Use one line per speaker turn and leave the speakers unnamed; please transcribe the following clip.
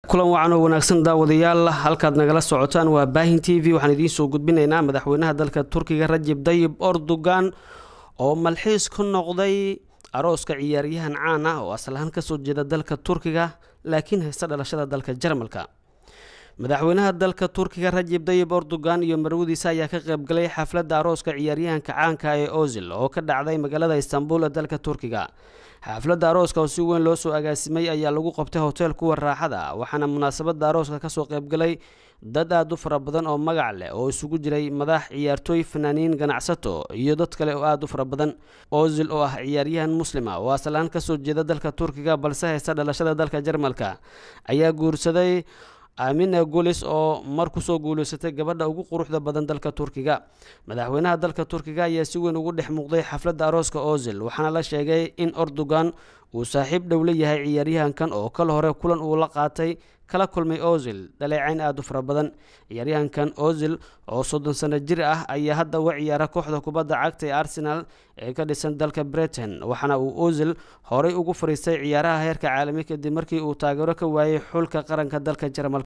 kulan wacan oo wanaagsan daawadayaal halkaad nagala socotaan waa baahin t v waxaan idiin soo gudbinaynaa madaxweynaha dalka turkiga rajib dayib erdogan oo malxiis ku noqday arooska ciyaaryahan caan ah oo aslahaan kasoo jeeda dalka turkiga laakiin haysta dhalashada dalka jarmalka madaxweynaha dalka turkiga rajib dayib erdogan iyo marwadiisa ayaa ka qaybgalay xafladda arooska ciyaaryahanka caanka ee ozil oo ka dhacday magaalada istanbul ee dalka turkiga xafladda arooska oo si weyn loo soo agaasimay ayaa lagu qabtay hotel kuwa raaxada waxaana munaasabadda arooska kasoo qaybgalay dad aada u fara badan oo magac leh oo isugu jiray madax ciyaartooy fanaaniin ganacsato iyo dad kale oo aada u fara badan ozil oo ah ciyaaryahan muslima oo aslaan kasoo jeeda dalka turkiga balse haysta dhalashada dalka jarmalka ayaa guursaday amina gulis oo mar kusoo guuleysatay gabadha ugu quruxda badan dalka turkiga madaxweynaha dalka turkiga ayaa si weyn ugu dhex muuqday xafladda arooska ozil waxaana la sheegay in erdogan uu saaxiib dhow la yahay ciyaaryahankan oo kal hore kulan uu la qaatay kala kulmay ozil dhaleecayn aada u fara badan ciyaaryahankan ozil oo soddon sano jir ah ayaa hadda uga ciyaara kooxda kubadda cagta ee arsenal ee ka dhisan dalka britain waxaana uu ozil horey ugu fariistay ciyaaraha heerka caalami kadib markii uu taageero ka waayay xulka qaranka dalka jarmalka